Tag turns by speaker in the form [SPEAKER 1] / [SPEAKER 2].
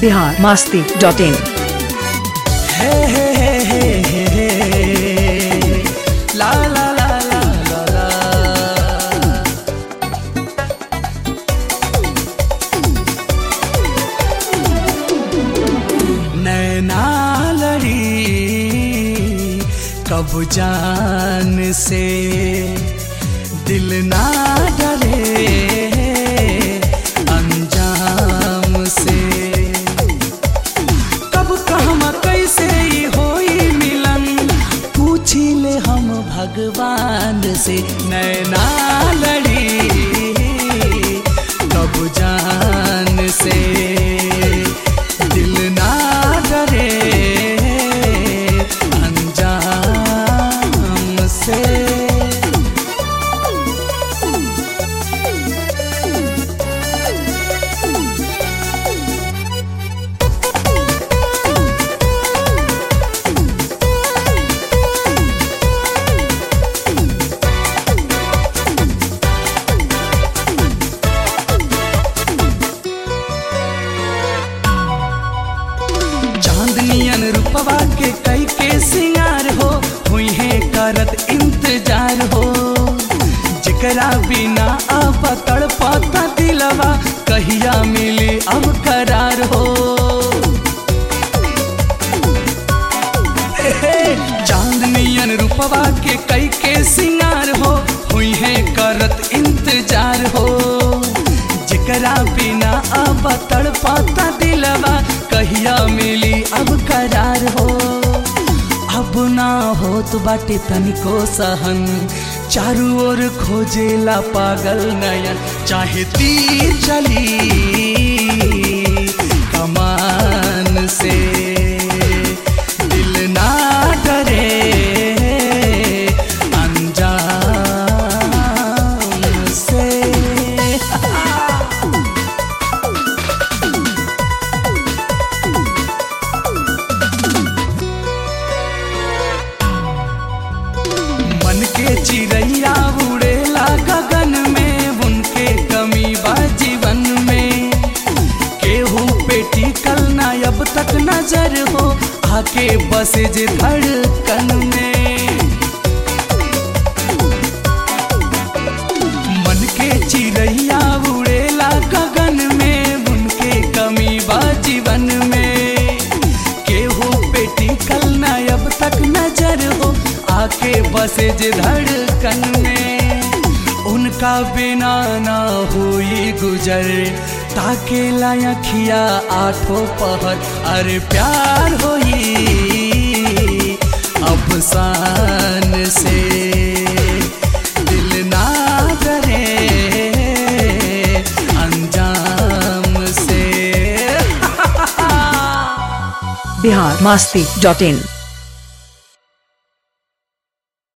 [SPEAKER 1] Bihar Masti dot in
[SPEAKER 2] हे हे हे हे हे हे ला ला ला ला ला ला नैना लड़ी कब जान से दिल ना डरे अंजाम से कब कहमा कैसे ई होई मिलन पूछी ले हम भगवान से नैना लड़ी कब जान से दिल ना डरे अंजाम से चांदनियन रूपवा के कई के सिंगार हो हुई है करत इंतजार हो जकरा बिना अब तड़पता दिलवा कहिया मिली अब करार हो हे, चांदनियन रूपवा के कई के सिंगार हो हुई है करत इंतजार हो जकरा बिना अब तड़पता दिलवा कहिया मिली अब करार हो अब ना होत बाटे तनिको सहन चारू ओर खोजेला पागल नयन चाहे तीर चली कमान से दिल ना डरे अंजाम से मन के चिड़ैया उड़ेला गगन में उनके कमी बा जीवन में केहू पेटी कल ना अब तक नजर हो आके बसे जे धड़कन में मन के चिड़ैया उड़ेला गगन में उनके कमी बा जीवन में केहू पेटी कल ना अब तक नजर हो आके बसे जे धड़कन में उनका बिना ना हुई गुजर ताके लायखिया आठों पहर अरे प्यार होई अफसान से दिल ना डरे अंजाम से
[SPEAKER 1] बिहार मास्ती डॉट इन